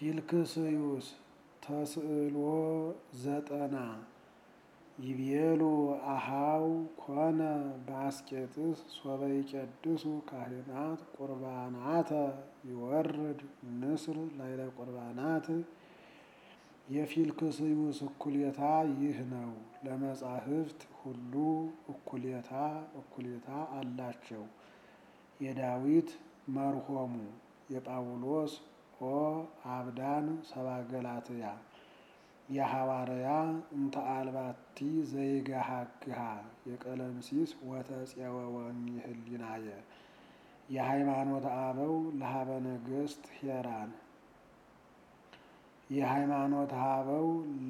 ፊልክስዩስ ተስእሎ ዘጠና ይቤሉ አሃው ኮነ በአስቄጥስ ሶበ ይቄድሱ ካህናት ቁርባናተ ይወርድ ንስር ላይለ ቁርባናት። የፊልክስዩስ እኩሌታ ይህ ነው። ለመጻሕፍት ሁሉ እኩሌታ እኩሌታ አላቸው። የዳዊት መርሆሙ የጳውሎስ ኦ አብዳን ሰባገላትያ የሐዋርያ እንተ አልባቲ ዘይገሃግሃ የቀለምሲስ ወተፄወወኒ ህሊናየ የሃይማኖተ አበው ለሀበ ነገሥት ሄራን የሃይማኖተ አበው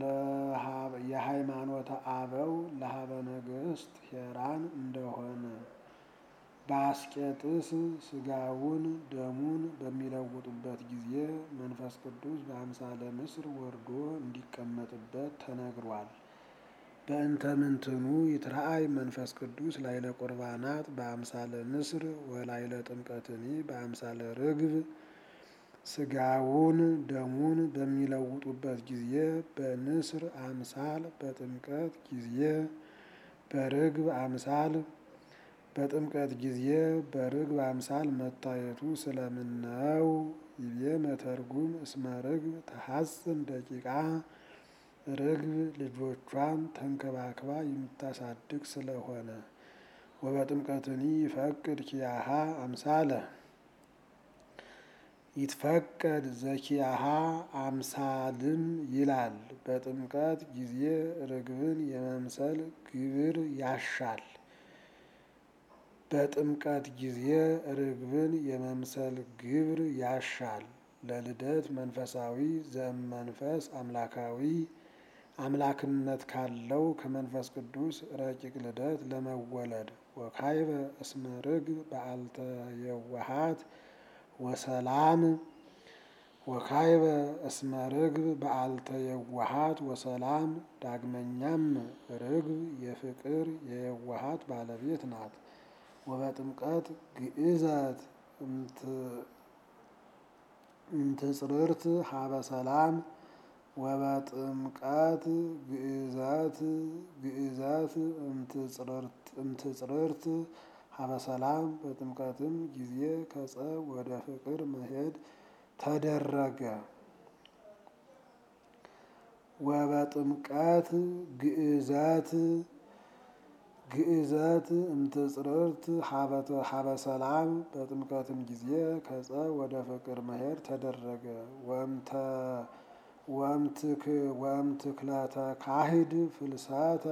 የሃይማኖተ አበው ለሀበ ነገሥት ሄራን እንደሆነ በአስቄጥስ ስጋውን ደሙን በሚለውጡበት ጊዜ መንፈስ ቅዱስ በአምሳለ ንስር ወርዶ እንዲቀመጥበት ተነግሯል። በእንተ ምንትኑ ይትረአይ መንፈስ ቅዱስ ላይለ ቁርባናት በአምሳለ ንስር ወላይለ ጥምቀትኒ በአምሳለ ርግብ ስጋውን ደሙን በሚለውጡበት ጊዜ በንስር አምሳል በጥምቀት ጊዜ በርግብ አምሳል በጥምቀት ጊዜ በርግብ አምሳል መታየቱ ስለምን ነው? ይቤ መተርጉም እስመ ርግብ ተሐጽን ደቂቃ ርግብ ልጆቿን ተንከባክባ የምታሳድግ ስለሆነ። ወበጥምቀትኒ ይፈቅድ ኪያሃ አምሳለ ይትፈቀድ ዘኪያሃ አምሳልም ይላል። በጥምቀት ጊዜ ርግብን የመምሰል ግብር ያሻል። በጥምቀት ጊዜ ርግብን የመምሰል ግብር ያሻል። ለልደት መንፈሳዊ ዘእመንፈስ አምላካዊ አምላክነት ካለው ከመንፈስ ቅዱስ ረቂቅ ልደት ለመወለድ ወካይበ እስመ ርግብ በዓልተ የዋሃት ወሰላም ወካይበ እስመ ርግብ በዓልተ የዋሃት ወሰላም። ዳግመኛም ርግብ የፍቅር የየዋሃት ባለቤት ናት። ወበጥምቀት ግእዘት እምትጽርርት ሀበ ሰላም ወበጥምቀት ግእዘት ግእዘት እምትጽርርት ሀበ ሰላም በጥምቀትም ጊዜ ከጸብ ወደ ፍቅር መሄድ ተደረገ። ወበጥምቀት ግእዘት ግእዘት እምትጽርርት ሀበ ሰላም በጥምቀትም ጊዜ ከጸብ ወደ ፍቅር መሄድ ተደረገ። ወእምትክለተ ካሂድ ፍልሰተ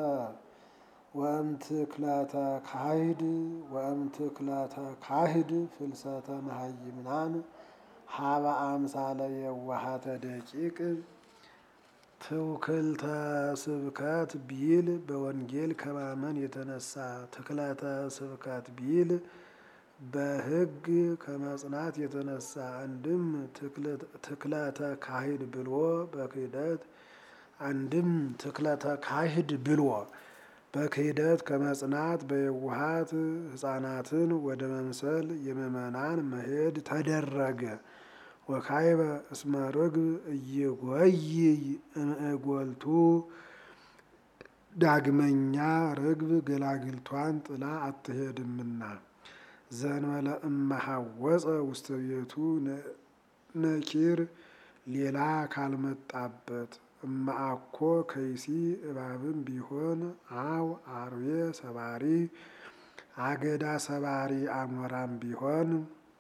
ወእምትክለተ ካሂድ ወእምትክለተ ካሂድ ፍልሰተ መሃይምናን ሀበ አምሳለ የዋሃተ ደቂቅ ትውክልተ ስብከት ቢል በወንጌል ከማመን የተነሳ ትክለተ ስብከት ቢል በሕግ ከመጽናት የተነሳ አንድም ትክለተ ካሂድ ብሎ በክህደት አንድም ትክለተ ካሂድ ብሎ በክህደት ከመጽናት በየዋሃት ሕፃናትን ወደ መምሰል የምእመናን መሄድ ተደረገ። ወካይበ እስመ ርግብ እይጎይይ እምእጎልቱ ዳግመኛ ርግብ ገላግልቷን ጥላ አትሄድምና ዘንበለ እመሐወፀ ውስተ ቤቱ ነኪር ሌላ ካልመጣበት እመአኮ ከይሲ እባብም ቢሆን አው አርዌ ሰባሪ አገዳ ሰባሪ አሞራም ቢሆን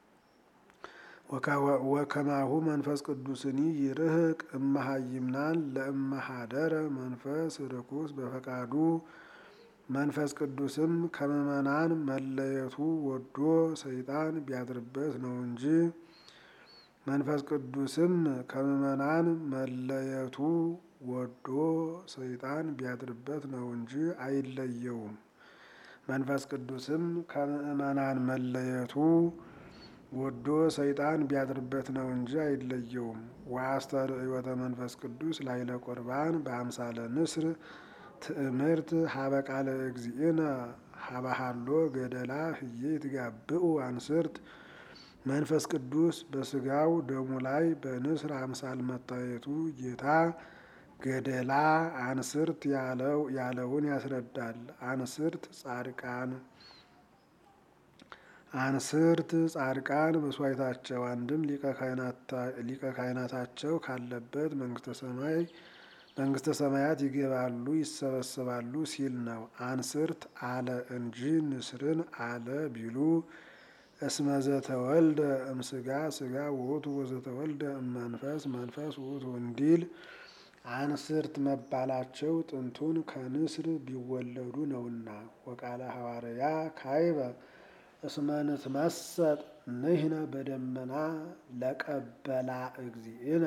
ወከማሁ መንፈስ ቅዱስኒ ይርህቅ እመሃይምናን ለእመሃደረ መንፈስ ርኩስ በፈቃዱ መንፈስ ቅዱስም ከምእመናን መለየቱ ወዶ ሰይጣን ቢያድርበት ነው እንጂ መንፈስ ቅዱስም ከምእመናን መለየቱ ወዶ ሰይጣን ቢያድርበት ነው እንጂ አይለየውም። መንፈስ ቅዱስም ከምእመናን መለየቱ ወዶ ሰይጣን ቢያድርበት ነው እንጂ አይለየውም። ወአስተርእዮተ መንፈስ ቅዱስ ላይለ ቁርባን በአምሳለ ንስር ትእምርት ሀበ ቃለ እግዚእነ ሀበሃሎ ገደላ ህዬ ይትጋብኡ አንስርት መንፈስ ቅዱስ በስጋው ደሙ ላይ በንስር አምሳል መታየቱ ጌታ ገደላ አንስርት ያለውን ያስረዳል። አንስርት ጻድቃን አንስርት ጻድቃን መስዋዕታቸው አንድም ሊቀ ካህናታቸው ካለበት መንግስተ ሰማይ መንግስተ ሰማያት ይገባሉ ይሰበሰባሉ ሲል ነው። አንስርት አለ እንጂ ንስርን አለ ቢሉ እስመ ዘተወልደ እምስጋ ስጋ ውእቱ ወዘተወልደ እመንፈስ መንፈስ ውእቱ እንዲል አንስርት መባላቸው ጥንቱን ከንስር ቢወለዱ ነውና። ወቃለ ሐዋርያ ካይበ እስመ ንትመሰጥ ንሕነ በደመና ለቀበላ እግዚእነ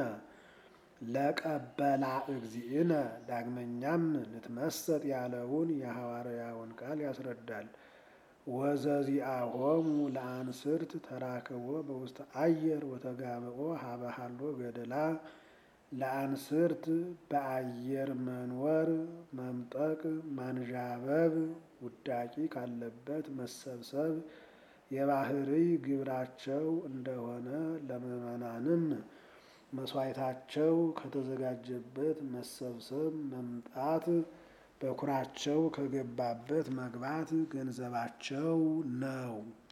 ለቀበላ እግዚእነ። ዳግመኛም ንትመሰጥ ያለውን የሐዋርያውን ቃል ያስረዳል። ወዘዚአሆሙ ለአንስርት ተራክቦ በውስተ አየር ወተጋብኦ ሀበሃሎ ገደላ ለአንስርት በአየር መንወር መምጠቅ ማንዣበብ ውዳቂ ካለበት መሰብሰብ የባህርይ ግብራቸው እንደሆነ ለምዕመናንም መስዋዕታቸው ከተዘጋጀበት መሰብሰብ መምጣት በኩራቸው ከገባበት መግባት ገንዘባቸው ነው።